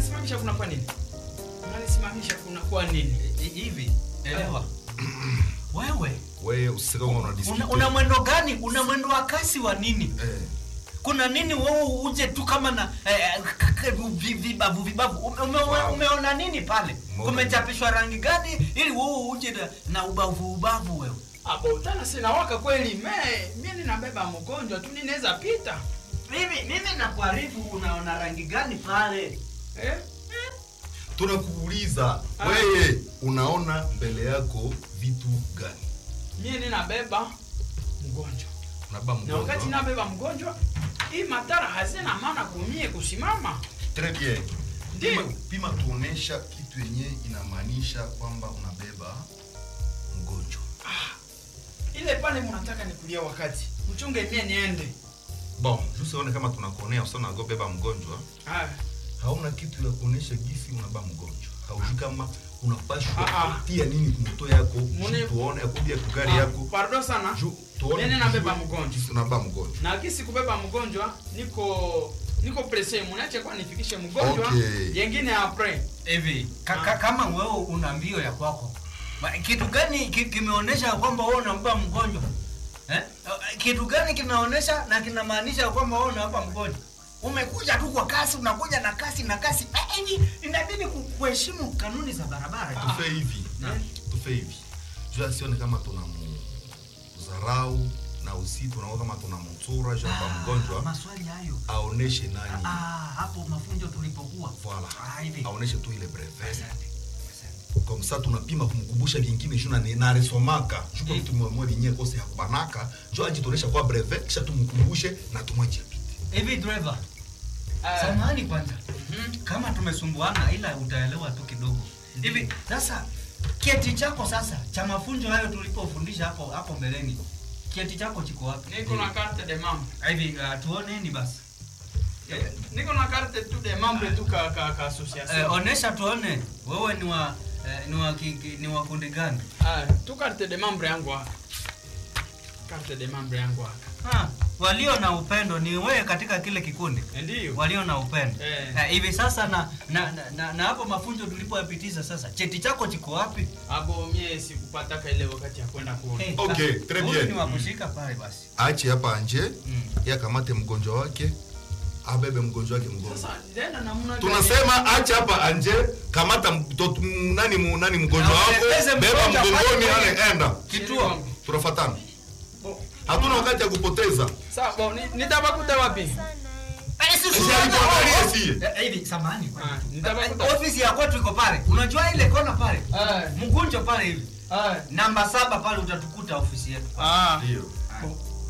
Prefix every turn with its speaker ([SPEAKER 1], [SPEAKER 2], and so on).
[SPEAKER 1] mnanisimamisha kuna kwa nini mnanisimamisha kuna kwa nini
[SPEAKER 2] Hi- hivi elewa wewe
[SPEAKER 3] wewe usisike kama una
[SPEAKER 2] una,
[SPEAKER 3] dispute.
[SPEAKER 2] una mwendo gani una mwendo wa kasi wa nini
[SPEAKER 3] eh
[SPEAKER 2] kuna nini wewe uje tu kama na eh, k- k- vi- vibavu vibavu ume, ume,
[SPEAKER 3] Wow.
[SPEAKER 2] umeona nini pale
[SPEAKER 3] Mbona?
[SPEAKER 2] kumechapishwa rangi gani ili wewe uje na, na ubavu ubavu wewe
[SPEAKER 1] abo tena sinawaka kweli me mie ninabeba mgonjwa tu ninaweza pita
[SPEAKER 2] mimi mimi nakuarifu unaona rangi gani pale
[SPEAKER 1] eh?
[SPEAKER 3] tunakuuliza
[SPEAKER 1] Ah.
[SPEAKER 3] wewe unaona mbele yako vitu gani
[SPEAKER 1] mie ninabeba mgonjwa
[SPEAKER 3] unaba
[SPEAKER 1] na wakati
[SPEAKER 3] mgonjwa
[SPEAKER 1] nabeba mgonjwa hii matara hazina maana kumie kusimama
[SPEAKER 3] très bien
[SPEAKER 1] Ndio.
[SPEAKER 3] pima, pima tuonesha kitu yenye inamaanisha kwamba unabeba mgonjwa
[SPEAKER 1] ile pale mnataka nikulia wakati mchunge mie niende
[SPEAKER 3] bon jusione kama tunakuonea usana beba mgonjwa
[SPEAKER 1] ah.
[SPEAKER 3] hauna kitu ya kuonesha gisi unaba mgonjwa haujui kama unapashwa
[SPEAKER 1] Ah, ah.
[SPEAKER 3] kutia nini kumoto yako
[SPEAKER 1] Mune-
[SPEAKER 3] ju tuone akubia kugari
[SPEAKER 1] Ah,
[SPEAKER 3] yako
[SPEAKER 1] pardon sana
[SPEAKER 3] ju tuone
[SPEAKER 1] Nene nabeba
[SPEAKER 3] tujue
[SPEAKER 1] mgonjwa.
[SPEAKER 3] gisi unaba mgonjwa
[SPEAKER 1] na kisi kubeba mgonjwa niko niko presse munache kwa nifikishe mgonjwa
[SPEAKER 3] Okay.
[SPEAKER 1] yengine apres
[SPEAKER 2] hivi ka, ka, kama wewe una mbio ya kwako ma- kitu gani ki, kimeonyesha kwamba wewe unampa mgonjwa eh? kitu gani kimeonyesha na kinamaanisha kwamba wewe unampa mgonjwa umekuja tu kwa kasi unakuja na kasi na kasi Eh, hivi inabidi ku- kuheshimu kanuni za barabara tu.
[SPEAKER 3] tufe hivi
[SPEAKER 2] Na-
[SPEAKER 3] tufe hivi juu asione kama tuna mdharau na usi tunaona kama tuna mtsura shamba
[SPEAKER 2] Ah,
[SPEAKER 3] mgonjwa
[SPEAKER 2] maswali hayo
[SPEAKER 3] aoneshe nani
[SPEAKER 2] ah, hapo mafunzo tulipokuwa
[SPEAKER 3] Voilà.
[SPEAKER 2] Ah, hivi
[SPEAKER 3] aoneshe tu ile brevet
[SPEAKER 2] Asante, asante.
[SPEAKER 3] comme ça tunapima kumkumbusha vingine juu na naresomaka juko
[SPEAKER 2] Mm.
[SPEAKER 3] mtu mmoja yenyewe kose hakubanaka jo ajitonesha kwa brevet kisha tumkumbushe na tumwache apite
[SPEAKER 2] hivi driver
[SPEAKER 1] Ah.
[SPEAKER 2] samahani kwanza
[SPEAKER 1] Mhm.
[SPEAKER 2] kama tumesumbuana ila utaelewa tu kidogo hivi sasa kieti chako sasa cha mafunzo hayo tulipofundisha hapo hapo mbeleni kieti chako chiko wapi
[SPEAKER 1] niko na carte de membre
[SPEAKER 2] hivi uh, tuoneni basi
[SPEAKER 1] Eh, niko na carte tu de membre tu ka ka, ka association
[SPEAKER 2] eh, onesha tuone wewe ni wa eh, ni wa ki, ki, ni wa kundi gani
[SPEAKER 1] ah, tu carte de membre yangu hapa carte de membre yangu hapa
[SPEAKER 2] ha, walio na upendo ni wewe katika kile kikundi
[SPEAKER 1] Eh, ndio
[SPEAKER 2] walio na upendo
[SPEAKER 1] Eh.
[SPEAKER 2] Eh, hivi sasa na na, na, na, na hapo mafunzo tulipoyapitiza sasa cheti chako chiko wapi
[SPEAKER 1] abo mie sikupataka ile wakati ya kwenda kuona
[SPEAKER 2] Eh,
[SPEAKER 3] Okay,
[SPEAKER 2] sasa,
[SPEAKER 3] très
[SPEAKER 2] huyu
[SPEAKER 3] bien.
[SPEAKER 2] ni wa kushika pale basi
[SPEAKER 3] ache hapa anje
[SPEAKER 2] Mm.
[SPEAKER 3] yakamate mgonjwa wake abebe mgonjwa wake mgonjwa
[SPEAKER 1] sasa tena namna gani?
[SPEAKER 3] tunasema acha hapa anje kamata mtoto nani mu- nani mgonjwa
[SPEAKER 2] Na
[SPEAKER 3] wako
[SPEAKER 2] uelekeze
[SPEAKER 3] beba
[SPEAKER 2] mgonjwa
[SPEAKER 3] mgongoni
[SPEAKER 2] pale
[SPEAKER 3] ale enda
[SPEAKER 2] kituo
[SPEAKER 3] tunafatana
[SPEAKER 1] Bo-
[SPEAKER 3] hatuna wakati ya kupoteza
[SPEAKER 1] Sawa, bo, ni- nitabakuta wapi?
[SPEAKER 2] Eh, si
[SPEAKER 3] Sisi
[SPEAKER 2] unaona
[SPEAKER 3] alituangalia
[SPEAKER 2] ofisi-
[SPEAKER 3] sie.
[SPEAKER 2] Eh, hivi samahani
[SPEAKER 1] Ah, nitabakuta.
[SPEAKER 2] ofisi ya kwetu iko pale unajua ile kona pale
[SPEAKER 1] Ah,
[SPEAKER 2] mgunjo pale hivi
[SPEAKER 1] ah,
[SPEAKER 2] namba saba pale utatukuta ofisi yetu
[SPEAKER 1] ah.
[SPEAKER 3] ndio
[SPEAKER 1] Bo,